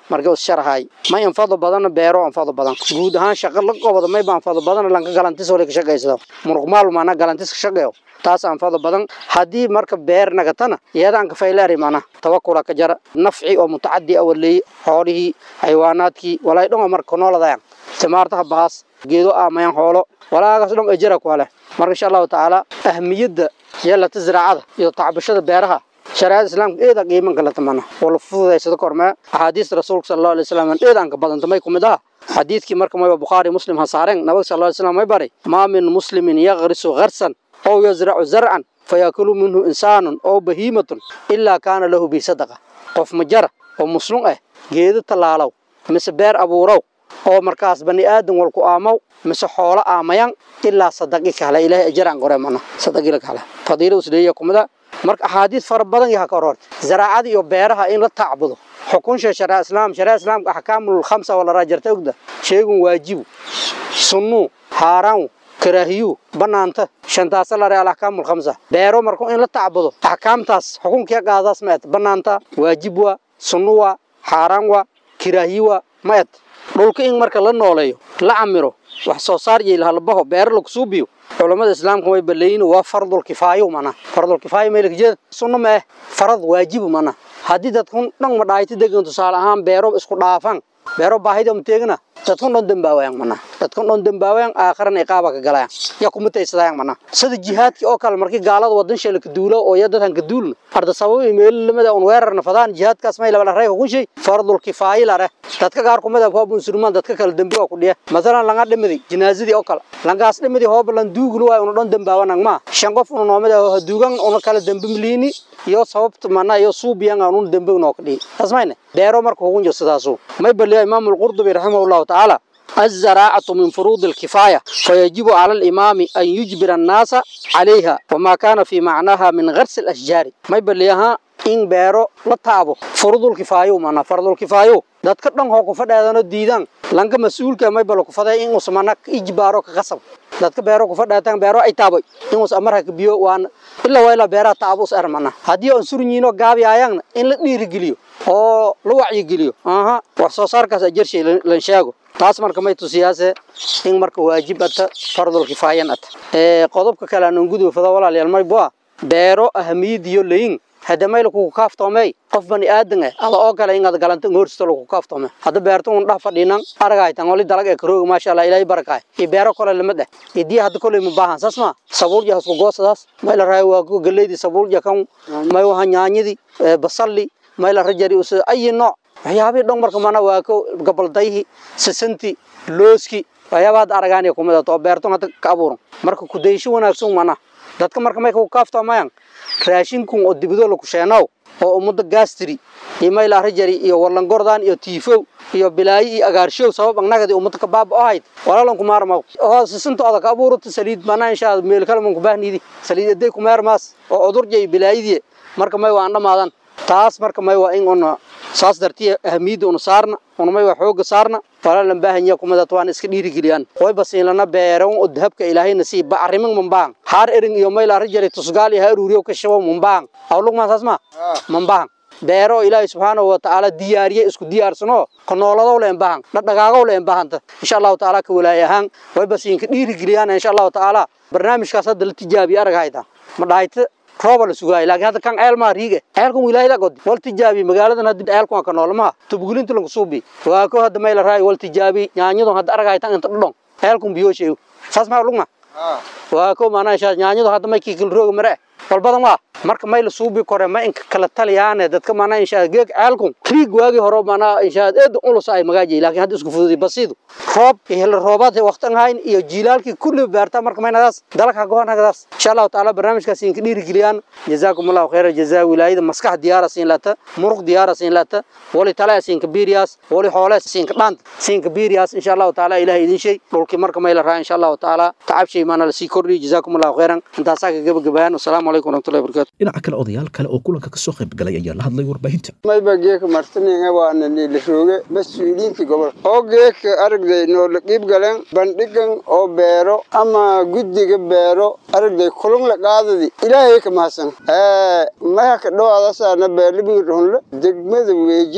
marka us sharahay may anfado badan beero anfado badan guud ahaan shaqo la qobado may baan anfado badan lanka galantis oo ka shaqeysado muruqmaal maana galantis ka shaqeeyo taas anfado badan haddii marka beer nagatana iyadaan ka faylaari mana tawakula ka jara nafci oo mutacadi awaley xoolihii xayawaanaadkii walaay dhan marka nooladayan timaartaha baas geedo aamayan xoolo walaagaas dhan ajara ku leh marka insha allahu tacaala ahmiyadda yeelata ziraacada iyo tacbashada beeraha shariicada islaamka eeda qiiman kala tamana wala fududaysada kormee axaadiista rasuulka sala allahu alay wasalam eedaan ka badanta may kumid aha xadiidkii marka mayba bukhaari muslim ha saareen nabiga sala allahu alay wasalam may bari maa min muslimin yaqrisu gharsan ow yazracu zarcan fayakulu minhu insaanun ow bahiimatun ilaa kaana lahu bi sadaqa qof majara oo muslum ah geedo tallaalow mise beer abuurow oo markaas bani aadan walku aamow mise xoolo aamayan ilaa sadaqi kale ilaahay ajaraan qore mana sadaqila kale fadiila usleeya kumida marka axaadiis fara badan yaha ka hororta zaraacada iyo beeraha in la tacbudo xukunsha sharia islaam sharia islaamka axkaamul khamsa wala raajarta ogda sheegun waajibu sunnu haaraan karaahiyu banaanta shantaasa la real axkaamul khamsa beero marka in la tacbudo axkaamtaas xukunkii qaadaas ma et banaanta waajib waa sunnu waa xaaraan waa kiraahiyi waa ma et dhulka in marka la nooleeyo la camiro wax soo saar iyo halbaho beero lagu suubiyo culamada islaamka way baleeyin waa fardul kifaayo mana fardul kifaayo meelka jeed sunno ma eh farad waajibu mana haddii dadkun dhan ma dhaayta degan tusaale ahaan beero isku dhaafan beero baahida ma teegna dadkun dhan dambaawayan mana dadkun dhan dambaawayan aakharan iqaaba ka galayan ya kuma taysadayan mana sida jihaadki oo kale markii gaalada wadan sheela ka duulo oo ya dadkan ka duulna arda sabab meel lamada un weerarna fadaan jihaadkaas may laba rey hukun shay fardul kifaayi lare dadka qaar kumid ah hoob musulmaan dadka kale dambi oo ku dhiya masalan langa dhimidi jinaazadii oo kale langaas dhimidi hoob lan duuglu waa unu dhan dambaawanan ma shan qof unu noomid ah duugan unu kala dambi miliini iyo sababta mana iyo suubiyan unu dambi noo ka dhihi tasmayne beero marka hukun jo sidaasu may baliya imaam al-qurdubi rahimahullahu ta'ala الزراعة من فروض الكفاية فيجب على الإمام أن يجبر الناس عليها وما كان في معناها من غرس الأشجار ما يبليها إن بيرو لطابو فرض الكفاية معنا فرض الكفاية dadka dhan hoo ku fadhaadano diidaan lanka mas-uulka may balo ku faday in us mana ijbaaro ka qasab dadka beero ku fadhaataan beero ay taabay in us amarha ka biyo waan ilaa waa ilaa beeraha taabo us ermana haddii aan surñiino gaabi ayaagna in la dhiirigeliyo oo la wacyigeliyo aha wax soo saarkaas ajarshay lan sheego taas marka may tusiyaase in marka waajib ata fardul kifaayan ata ee qodobka kale aan gudu fada walaalayaal may bua beero ahamiyadiyo leyin hadda may lagu kaaftoomay qof bani aadan ah ada oo kale inaad galanta ngoorsto lagu kaaftoomay hadda beerto un dhaf fadhiinan aragay tan wali dalag ee karooga maasha Allah ilaahay barakay i beero kale lamada idii hadda kale ma baahan sasma sabuul ya isku goosadaas may la raay waa ku galeedi sabuul ya kan may waxa nyaanyadi basalli may la rajari us ay nooc waxyaabii dhan marka mana waa ko gabaldayhi sisanti looski waxyaabaad aragaan ku mid ah beerto hadda ka abuuran marka ku deysho wanaagsan mana dadka marka may ku kaaftoomayaan raashinkun oo dibado lagu sheenow oo ummada gaastiri iyo mayla rajari iyo warlangordaan iyo tiifow iyo bilaayi iyo agaarshow sabab annagadi ummada ka baaba ahayd walaalan ku maarma oo sisintooda ka abuurata saliid mana insha Allah meel kale man ku baahnidi saliid aday ku maarmaas oo udurjay bilaayidii marka may waan dhamaadan taas marka may waa in una saas dartiya ahmiyadda una saarna una may waa xooga saarna walaalan baahanya kumada waan iska dhiirigeliyaan way basiinlana beeran oo dahabka ilaahayna sii bacrimin mambaan haar erin iyo mayla rajari tusgaal iyo haruuriyo ka shabo mambaan awlug ma saas ma mambaan beero ilaahay subxaanahu wa tacaala diyaariye isku diyaarsano ka nooladow leen baahan dhadhagaagow leen baahanta insha allahu tacaala ka walaay ahaan way basiinka dhiirigeliyaan insha allahu tacaala barnaamijkaas hadda la tijaabiye aragayta ma dhahayta rooba la sugaay laakiin hadda kan ceel maa riige ceelkan wilaayada god wal tijaabi magaaladan hadda ceelkan ka nool ma tubgulinta lagu suubi waa ko hadda meel raay wal tijaabi nyaanyadu hadda aragaytan inta dhudhon ceelkan biyo sheego saas ma lugma waa ko maana insha nyaanyadu hadda may kikil rooga mare wal badan waa marka may la suubi kore ma inka kala taliyaane dadka maana insha geeg ceelkan kriig waagi hore maana insha eed ulus ay magaaji laakiin hadda isku fududi basiidu roob iyo roobaad waqtan hayn iyo jiilaalkii kulli beerta marka maynadaas dalka goonagaas insha Allah taala barnaamijkaas in ka dhiiri geliyaan jazaakumullahu khayra jazaa wilaayada maskax diyaara siin lata muruq diyaara siin lata wali tala siin ka biiriyas wali xoole siin ka dhant siin ka biiriyas insha Allah taala ilaahay idin shay dhulkii marka may la raa insha Allah taala tacab shay maana la sii kordhi jazaakumullahu khayran intaasaa ka gabagabayaan assalaamu alaykum warahmatullahi wabarakatuh dhinaca kale odayaal kale oo kulanka ka soo qayb galay ayaa la hadlay warbaahinta mayba geeka martamiga waana niilasooge mas-uuliyiinta gobol oo geeka aragday noola qiib galeen bandhigan oo beero ama guddiga beero aragday kulun la qaadadi ilaahay ka mahadsan maya ka dhowaadasaana beerlibii dhunle degmada weejid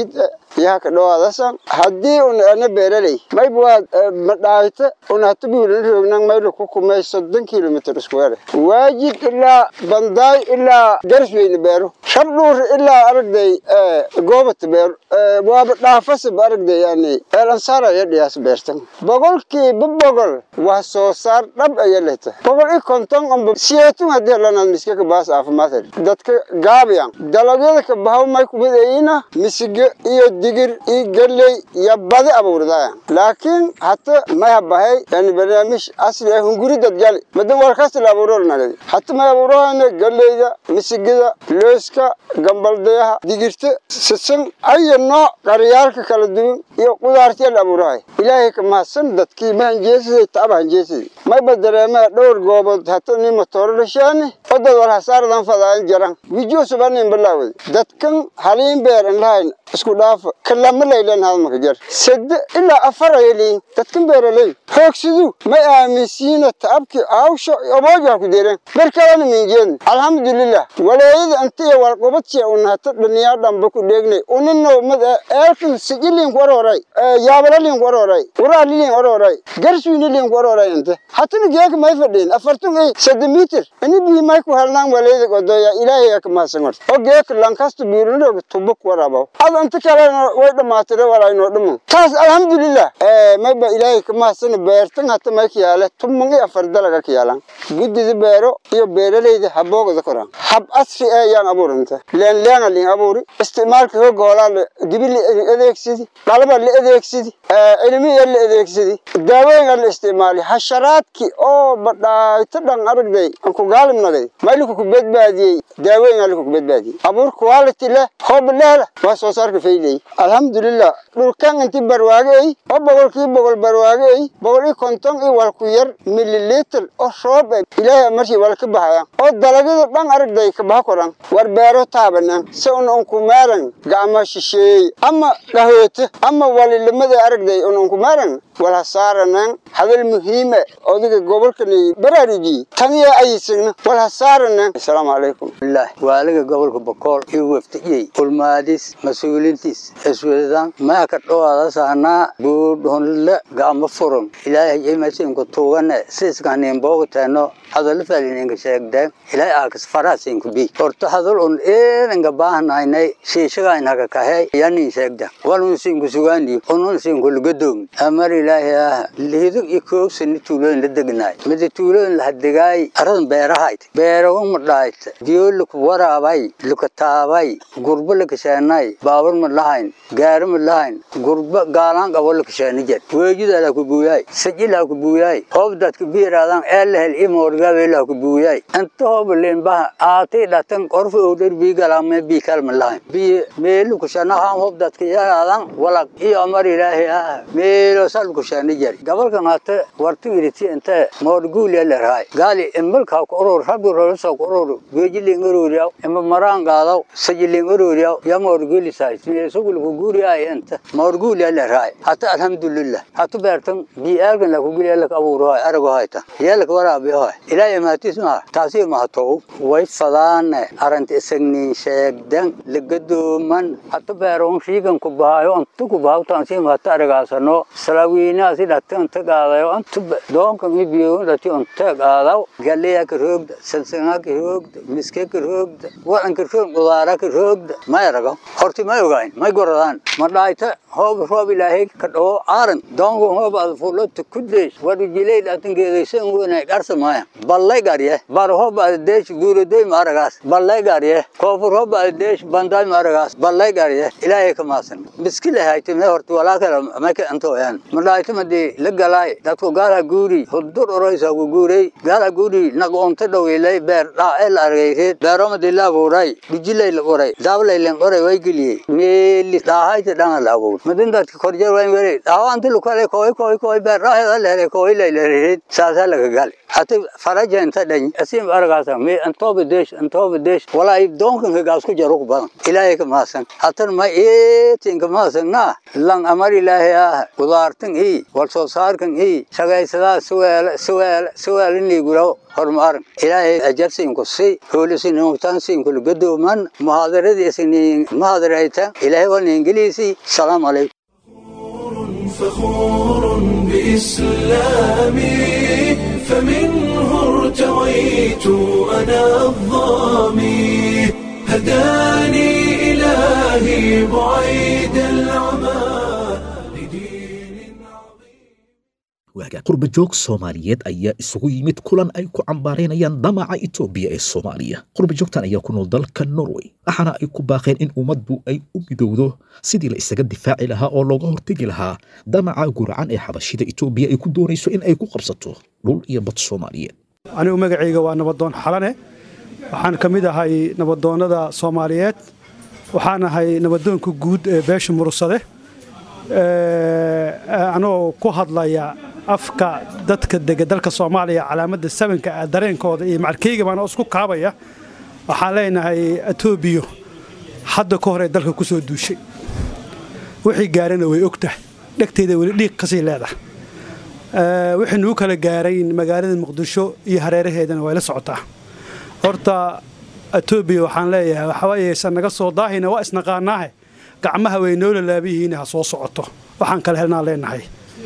iyaha ka dhawaadasan haddii un ana beeraley mayba waa madhaayta un hata buulan roognan mayla ku kumay soddon kilomitr iskuweere waajid ilaa bandaay ilaa garsweyne beero shabdhuur ilaa aragday goobata beero waaba dhaafasaba aragday yani eelansaar aya dhiyaas beertan boqolkiiba boqol wax soo saar dhab aya lehta boqol i konton amba siyeetun haddii lanaad miska ka baas caafimaad hel dadka gaabiyan dalagyada ka bahaw may kumidayina misige iyo digir iyo galley iyo badi abuurdaya laakiin hata may habahay yani barnaamij asli ah hunguri dadgali madan warkasta la abuuror nagadi hata may abuurahayna galleyda misigida looska gambaldayaha digirta sisan aya nooc qaryaalka kala duwan iyo qudaartiya la abuurahay ilaahay ka mahadsan dadkii mahanjeesiday taaba hanjeesiday mayba dareemee dhowr goobood hata ni matooro dhashaani odad war hasaaradan fadaayan jaran wijiyo subanin balaawada dadkan haliin beer an lahayn isku dhaafa kalama laylan hadmaka jar sade ilaa afar ayaliin dadkan beeraley hoogsidu may aaminsiina taabki aawsho obooja ku deeren berkalana minjeedni alxamdulilah waleeyada anta iyo walqobadsiya un hata dhaniyaa dhamba ku dheegnay unino mad eelkan sijiliin ku orooray yaabalaliin ku orooray uraaliliin orooray garswiiniliin ku orooray inte hatana geeka may fadhiin afartun ay sade mitir ini bii may ku helnaan waleeyada godoya ilaahay ka mahadsan horta oo geeka lankasta biirinooga tubo ku waraabaw ad anta kalena way dhamaatire walaynoo dhamo taas alxamdulilah mayba ilaahay ka mahadsana beertan hata may ka yaale tuman iyo afar dalaga ka yaalan guddida beero iyo beeraleyda haboogada koran hab asri ee yaan abuuranta leenleena liin abuuri isticmaalka hooga hoolaa dibi la adeegsidi dhalaba la adeegsidi cilmiya la adeegsidi daawooyinka la isticmaali hasharaadki oo badhaayto dhan aragday aan ku gaalimnagay mayliku ku badbaadiyey daawooyin aliku ku badbaadiyey abuur quality leh hoob lehla waa soo saarka fayley alxamdulilah dhulkan inti barwaage ay oo boqolkii boqol barwaage ay boqol iyo konton iyo walku yar mililitr oo roob ay ilaahay markii wala ka bahayaan oo dalagyada dhan aragday ka baha koran war beero taabanan si un unku maaran gacma shisheey ama dhahoote ama walilimada aragday un unku maaran wala saaranan hadal muhiime odiga gobolkani baraarujiye taniya ayisagna wala saaranan assalaamu calaykum waaliga gobolka bokool iyo waftiyey ulmaadis mas-uulintiis iswedan maa ka dhowaada saanaa buudhonle gacmo furan ilaahay imasinku tuugane siiskaneen boogteeno hadallo falininka sheegdeen ilaahay aakas faraasinku bi horta hadal un eedanka baahnaynay shiishagaynaka kahe yanin sheegda walun sinku sugaani unun sinku lugadoogni amar ilaahay ah lihido iyo koogsani tuulooyin la degnaay mida tuulooyin lahadegaay aradan beerahayd beerawan madhaayt diyo laku waraabay lukataabay gurbo lakasheenay baabur ma lahayn gaari ma lahayn gurbo gaalaan qabo lakasheeni jed weejidalaa ku buuyaay sajilaa ku buuyaay hoobdadka biiraadan eelahel imoorgaabelaa ku buuyaay inta hooba leenbaha aatay dhatan qorfa owdhar bii galaame bii kalma lahayn bii meelu kushanahaan hoobdadka yaraadan walaq iyo amar ilaahi ah meelo sal kusheeni jed gabalkan hata wartu iriti inte moorguulia lerahay gaali imalkaa ku urur rabbi rolosa ku urur weejiling ururiyaw ima maraan qaadaw sajiling ururiyaw ya moorguulisaay sugulku guuriyaay inta moorguulia lerahay hata alhamdulillah hatu beertan bii aalgan laku giliya lak abuurahay arago hayta yeelak waraabiyahay ilaahay maatis maa taasi mahatow way fadaane aranta isagnin sheegdan lagadooman hata beeron riigan ku bahayo anta ku bahaw taansi mahata aragaasano salaawiinaasi dhata anta qaadayo anta doonkan i biyoon dhati anta qaadaw galeya ka roogda sansangaa ka roogda miske ka roogda wadanka roog qudaara ka roogda may arago horti may ogayn may goradaan ma dhaayta hoob roob ilaahay ka dhawo aaran doonka hoob ad fulota kudeesh wadu jilay dhatan geedaysan wena garsa maya ballay garye bar hoob ad deesh guuradoy ma aragaas ballay garye koofur hoob ad deesh bandaay ma aragaas ballay garye ilaahay ka maasan miskile hayte me horti walaakala maka antooyan ma dhaayta madi la galaay dadku gaala guuri hudur oroysa ku guuray gaala guuri naqoonta dhaweylay beer dhaacee la argayreed beeromadi la abuuray bijilay la qoray daablay len qoray way geliyey meeli dhaahayta dhana la abuur madin dadka korjeer wayn were dhaawaanti lukale kooy kooy kooy beer dhaaheda lehere kooy lay lereed saasaa laga gali hata faraja inta dhany asim argaasa me antooba deesh antooba deesh walaa doonkan ka gaasku jaro ku badan ilaahay ka maasan hatan ma eetin ka maasan na lang amar ilaahay ah qudaartan ii wal soo saarkan ii shaqaysadaa suwaala suwaala suwaalinigula horumaaran ilaahay ajarsiinku si hoolisinugtaansiinkula gadooman muhaadaradiisini muhaadarayta ilaahay waa ingiliisi salaamu calaykum فخور بإسلامي فمنه ارتويت أنا الظامي هداني إلهي بعيد العمى waagaa qurba joog soomaaliyeed ayaa isugu yimid kulan ay ku cambaaraynayaan damaca itoobiya ee soomaaliya qurba joogtan ayaa ku nool dalka norway waxaana ay ku baaqeen in ummaddu ay u midowdo sidii la isaga difaaci lahaa oo looga hortegi lahaa damaca guracan ee xabashida itoobiya ay ku doonayso in ay ku qabsato dhul iyo bad soomaaliyeed anigu magacayga waa nabadoon xalane waxaan ka mid ahay nabadoonnada soomaaliyeed waxaan ahay nabadoonka guud ee beesha murursade anoo ku hadlaya afka dadka dega dalka soomaaliya calaamadda sabanka ah dareenkooda iyo macarkeyga baan isku kaabaya waxaan leenahay etoobiya hadda ka hor ee dalka ku soo duushay wixii gaarana way og tahay dhegteeda weli dhiiq kasii leedahay wixii nugu kala gaarayn magaalada muqdisho iyo hareeraheedana way la socotaa horta etoobiya waxaan leeyahay waxawayeysan naga soo daahina waa isnaqaanaahe gacmaha way noo lalaabiyihiin ha soo socoto waxaan kale helnaan leenahay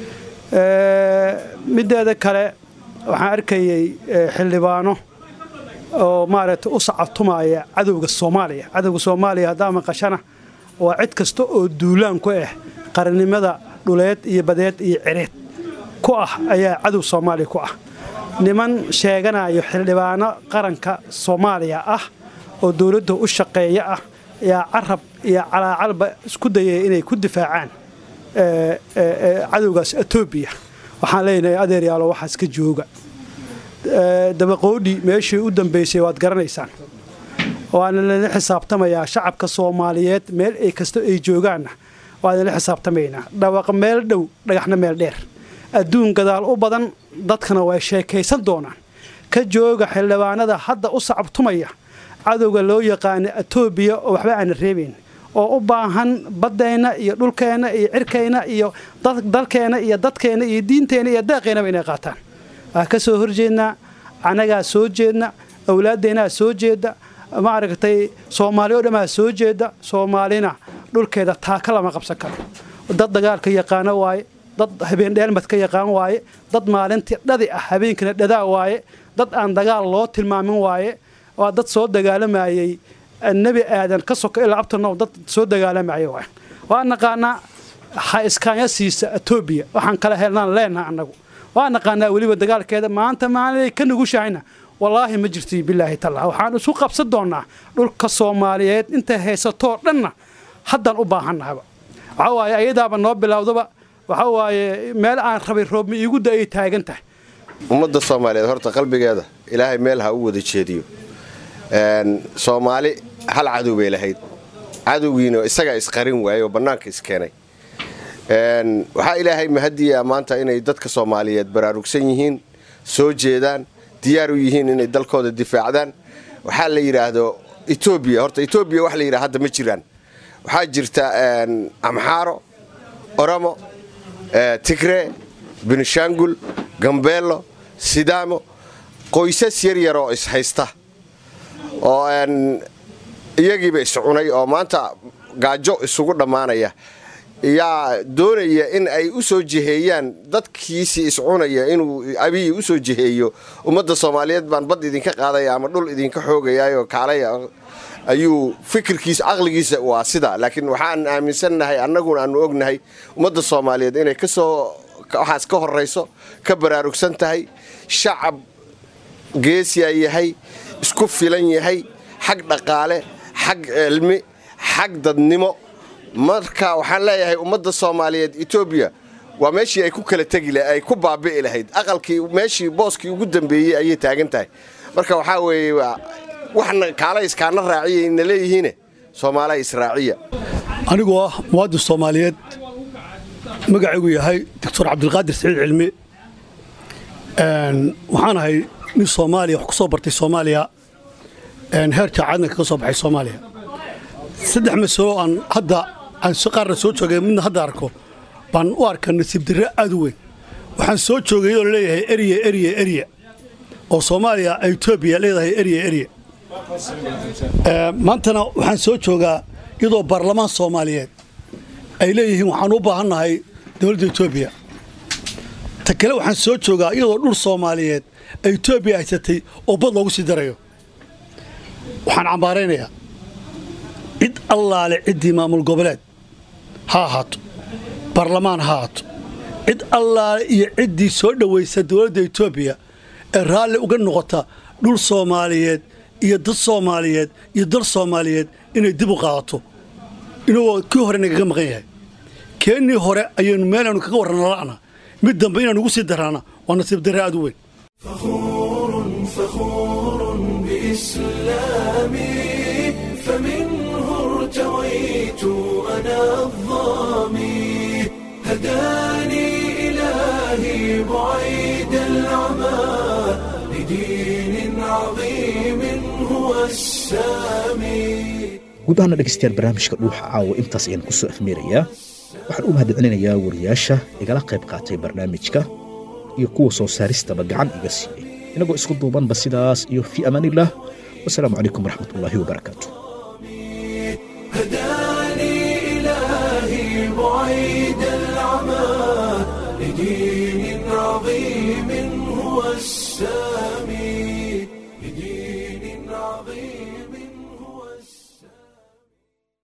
mideeda kale waxaan arkayay xildhibaano oo maaragtay u sacabtumaya cadowga soomaaliya cadowga soomaaliya haddaa maqashana waa cid kasta oo duulaan ku ah qarannimada dhuleed iyo badeed iyo cireed ku ah ayaa cadow soomaaliya ku ah niman sheeganayo xildhibaano qaranka soomaaliya ah oo dowladda u shaqeeya ah yaa carab iyo calaacalba isku dayaya inay ku difaacaan cadowgaas etoobiya waxaan leenahay adeeryaalo waxaas ka jooga dabaqoodhi meeshii u dambaysay waad garanaysaan waana lala xisaabtamayaa shacabka soomaaliyeed meel ay kasta ay joogaanna waana la xisaabtamaynaa dhawaaq meel dhow dhagaxna meel dheer adduun gadaal u badan dadkana way sheekaysan doonaan ka jooga xildhibaanada hadda u sacabtumaya cadowga loo yaqaana etoobiya oo waxba aana reebayn oo u baahan baddeenna iyo dhulkeenna iyo cirkeenna iyo dalkeenna iyo dadkeenna iyo diinteenna iyo daaqeennaba inay qaataan waa ka soo horjeednaa annagaa soo jeedna awlaaddeenaa soo jeeda maaragtay soomaali o dhammaa soo jeeda soomaalina dhulkeeda taaka lama qabsan karo dad dagaalka yaqaano waaye dad habeen dheelmad ka yaqaan waaye dad maalintii dhadi ah habeenkina dhadaa waaye dad aan dagaal loo tilmaamin waaye waa dad soo dagaalamayey nebi aadan ka soka ilaa abtanow dad soo dagaalamaya waay waa naqaanaa ha iskaanya siisa etoobiya waxaan kala helnaan leenaha annagu waa naqaanaa weliba dagaalkeeda maanta maalinay ka nugushahayna wallaahi ma jirti bilaahi talla waxaan isu qabsan doonaa dhulka soomaaliyeed intay haysatoo dhanna haddaan u baahannahaba waxaa waaye ayadaaba noo bilowdaba waxa waaye meel aan rabay roobma iigu da ay taagan tahay ummadda soomaaliyeed horta qalbigeeda ilaahay meel ha u wada jeediyo soomaali hal cadow bay lahayd cadowgiina isagaa isqarin waayey oo bannaanka iskeenay waxaa ilaahay mahadiyaa maanta inay dadka soomaaliyeed baraarugsan yihiin soo jeedaan diyaar u yihiin inay dalkooda difaacdaan waxaa la yidhaahdo etoobiya horta etoobiya wax la yidhaha hadda ma jiraan waxaa jirta amxaaro oromo tigree benishangul gambeelo sidaamo qoysas yar yaroo ishaysta oo iyagiiba iscunay oo maanta gaajo isugu dhammaanaya yaa doonaya in ay u soo jiheeyaan dadkiisii iscunaya inuu abiyi u soo jiheeyo ummadda soomaaliyeed baan bad idinka qaadaya ama dhul idinka xoogayaayoo kaalaya ayuu fikirkiisa caqligiisa waa sida laakiin waxaan aaminsannahay annaguna aanu ognahay ummadda soomaaliyeed inay kasoo waxaas ka horayso ka baraarugsan tahay shacab geesiya yahay isku filan yahay xag dhaqaale xag cilmi xag dadnimo marka waxaan leeyahay ummadda soomaaliyeed etoobiya waa meeshii ay ku kala tegi ay ku baabi'i lahayd aqalkii meeshii booskii ugu dambeeyey ayay taagan tahay marka waxaa weeye waxna kaala iskaana raaciyay na leeyihiine soomaaliya israaciya anigoo ah muwaadin soomaaliyeed magacaygu yahay doctor cabdilqaadir saciid cilmi waxaan ahay nin soomaaliya wax ku soo bartay soomaaliya heer jaacadna kaga soo baxay soomaaliya saddex masalo aan hadda aan si qaarna soo joogay midna hadda arko baan u arkaa nasiib darre aad u weyn waxaan soo joogay iyadoo laleeyahay erya erya erya oo soomaaliya etoobiya leedahay erya erya maantana waxaan soo joogaa iyadoo baarlamaan soomaaliyeed ay leeyihiin waxaan u baahannahay dowladda etoobiya ta kale waxaan soo joogaa iyadoo dhul soomaaliyeed ay etoobiya haysatay oo bad loogu sii darayo waxaan cambaaraynayaa cid allaale ciddii maamul goboleed ha ahaato baarlamaan ha ahaato cid allaale iyo ciddii soo dhowaysa dowladda etoobiya ee raalli uga noqota dhul soomaaliyeed iyo dad soomaaliyeed iyo dal soomaaliyeed inay dib u qaadato inagoo kii hore nagaga maqan yahay keennii hore ayaynu meelaanu kaga warrana la'na mid dambe inaan ugu sii daraana waa nasiib darre aad u weyn فخور بإسلامي فمنه ارتويت أنا الظامي هداني إلهي بعيد العمى لدين عظيم هو السامي guud ahaana dhegaystayaal barnaamijka dhuuxa caawa intaas ayaan ku soo afmeerayaa waxaan u mahadcelinayaa wariyaasha igala qayb qaatay barnaamijka iyo kuwa soo saaristaba gacan iga siiyey inagoo isku duubanba sidaas iyo fii amaaniillah wasalaamu calaykum waraxmatullaahi wabarakaatu هداني إلهي بعيد العمى لدين عظيم هو السامي لدين عظيم